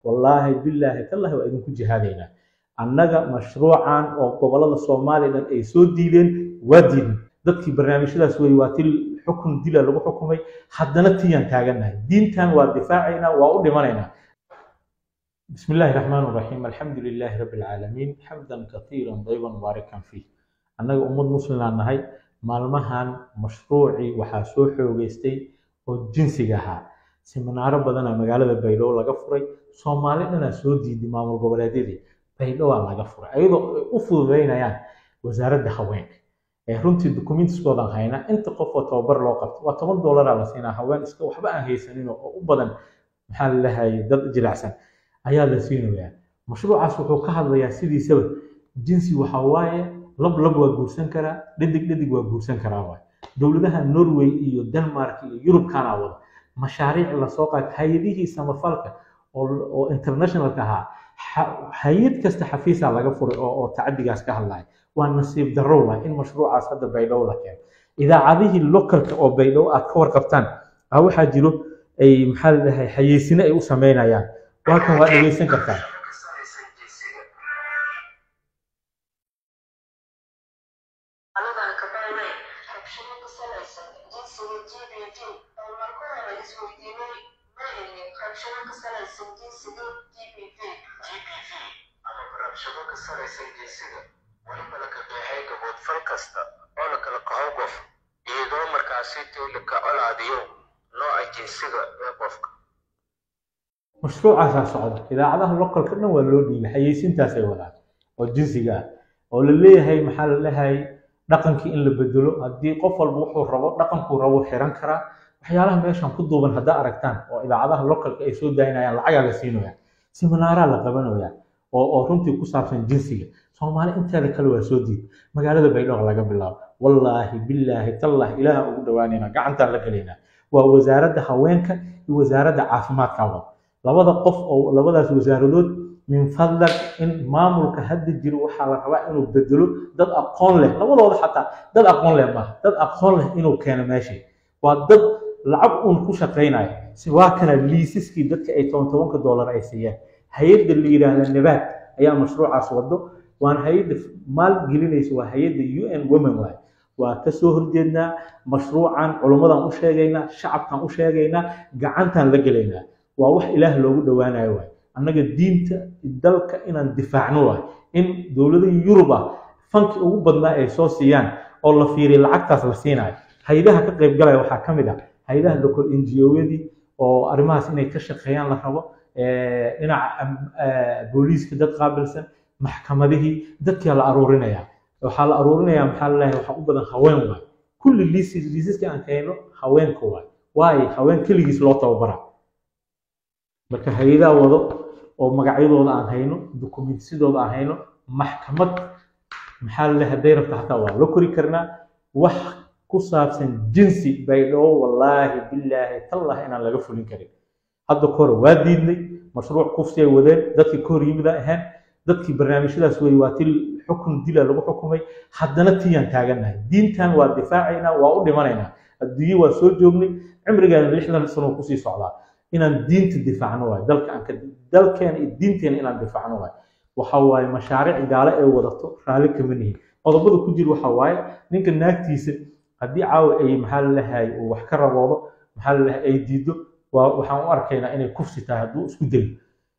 wallaahi billaahi tallahi waa idinku jihaadaynaa annaga mashruucan oo gobolada soomaaliya dhan ay soo diideen waa diidin dadkii barnaamijyadaas wey waa til xukun dila lagu xukumay haddana tiyaan taagannahay diintan waa difaacaynaa waa u dhimanaynaa بسم الله الرحمن الرحيم الحمد لله رب العالمين حمدا كثيرا طيبا مباركا فيه annaga ummad muslimaan nahay maalmahan mashruucii waxaa soo xoogeystay oo jinsiga ahaa siminaaro badana magaalada baydhabo laga furay soomaali dhanaa soo diiday maamul goboleedyadii baydhowaa laga furay ayadoo ay u fududeynayaan wasaaradda haweenka ee runtii dukumentiskoodan hayna inta qof oo tababar loo qabto waa toban dollaraa la siinaa haween iska waxba aan haysanin oo u badan maxaa la lahayay dad jilicsan ayaa la siinayaa mashruucaas wuxuu ka hadlayaa sidiisaba jinsi waxa waaye lab lab waa guursan karaa dhadig dhadig waa guursan karaa waay dowladaha norway iyo denmark iyo yurubkana wada mashaariic lasoo qaatay hay-adihii samafalka oo internationalka ahaa hay-ad kasta xafiisaa laga furay oo tacadigaas ka hadlaya waa nasiib darro waay in mashruucaas hadda baydhabo la keeno idaacadihii localka oo baydhabo aad ka warqabtaan a waxaa jiro ay maxaa la dhahay xayeysine ay u sameynayaan waa kan waa dhegeysan kartaa kasta oo la kala qaho qof iyadoo markaasi la ka colaadiyo nooca jinsiga ee qofka mashruucaasaa socda idaacadaha localka dhan waa loo dhiibay xayeysintaasay wadaan oo jinsiga ah oo la leeyahay maxaa la leeyahay dhaqankii in la bedelo haddii qof walba wuxuu rabo dhaqankuu rabo xiran karaa waxyaalaha meeshan ku duuban haddaa aragtaan oo idaacadaha localka ay soo daynayaan lacagaa la siinaya siminaaraa la qabanaya oo oo runtii ku saabsan jinsiga soomaali inteeda kale waa soo diid magaalada baydhabo laga bilaabo wallaahi billaahi tallah ilaaha ugu dhawaanayna gacantaan la gelaynaa waa wasaaradda haweenka iyo wasaaradda caafimaadka wada labada qof oo labadaas wasaaradood min fadlan in maamulka hadda jiro waxaa la rabaa inuu bedelo dad aqoon leh labadooda xataa dad aqoon leh maaha dad aqoon leh inuu keeno meeshii waa dad lacag uun ku shaqaynaya si waa kana liisiskii dadka ay toban tobanka doolar ay siiyaan hay-adda la yidhaahda nabaad ayaa mashruucaas wado waan hay-adda maal gelinaysa waa hay-adda u n women waay waa ka soo horjeednaa mashruucan culummadan u sheegaynaa shacabkan u sheegaynaa gacantaan la gelaynaa waa wax ilaah loogu dhowaanayo waay annaga diinta dalka inaan difaacno waay in dowladihii yurub ah fanki ugu badnaa ay soo siiyaan oo la fiiriya lacagtaas la siinayo hay-adaha ka qaybgalaya waxaa ka mid ah hay-adaha local n g o-yadii oo arrimahaas inay ka shaqeeyaan la rabo dhinaca booliiska dad qaabilsan maxkamadihii dadkaa la aruurinaya waxaa la aruurinaya maxaa laleeyahay waxaa u badan haween waay kulli liisis liisiska aan keenno haweenka waay waayo haween keligiis loo tababara marka hay-adaa wado oo magacyadooda aan hayno dukumentsidooda aan hayno maxkamad maxaa laleeyahay hadday rabta xataa waa la kori karnaa wax ku saabsan jinsi baydhabo wallaahi billaahi tallah inaan laga fulin karin hadda kahor waa diidnay mashruuc kufsi ay wadeen dadkii ka hor yimid aan ahayn dadkii barnaamijyadaas wey waa til xukun dila lagu xukumay haddana tiyaan taagannahay diintan waa difaacaynaa waa u dhimanaynaa adduunye waa soo joognay cimrigeena lixdan sano kusii socdaa inaan diinta difaacno waay dalka aan ka dalkeena iyo diinteena inaan difaacno waay waxa waaye mashaariic gaale ay wadato raalli kama nihin qodobada ku jira waxa waaye ninka naagtiisa haddii caawa ay maxaa lalahay uu wax ka raboodo maxaa lalahay ay diido waxaan u arkaynaa inay kufsi tahay hadduu isku dayo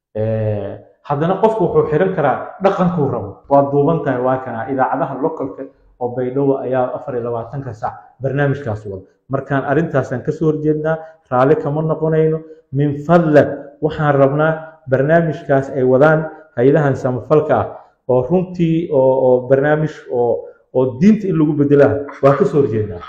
haddana qofku wuxuu xiran karaa dhaqankuu rabo waa duuban tahay waa kana idaacadaha localka oo baydhabo ayaa afar iyo labaatanka saac barnaamijkaas wada markaan arrintaasaan kasoo horjeednaa raalli kama noqonayno min fadlan waxaan rabnaa barnaamijkaas ay wadaan hay-adahan samafalka ah oo runtii oo barnaamij oo oo diinta in lagu bedelaa waa kasoo horjeednaa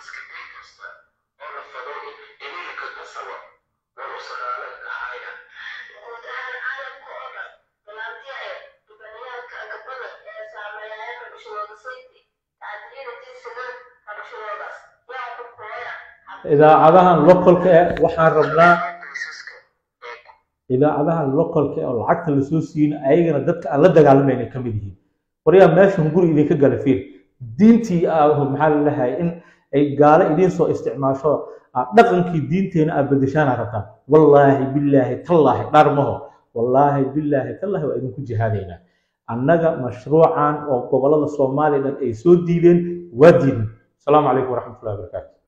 idaacadahan localka eh waxaan rabnaa idaacadahan localka eh oo lacagta lasoo siiyeyna ayagana dadka aan la dagaalamayna ka mid yihiin waryaa meeshan guri idinka gala fiir diintii maxaa lalahay in ay gaalo idiin soo isticmaasho dhaqankii diinteena aad bedeshaana rabtaan wallaahi billaahi tallaahi dhaar maho wallaahi billaahi tallahi waa idinku jihaadaynaa annaga mashruucan oo gobolada soomaaliya dhan ay soo diideen waa diidin asalaamu calaykum waraxmatullahi wabarakaatu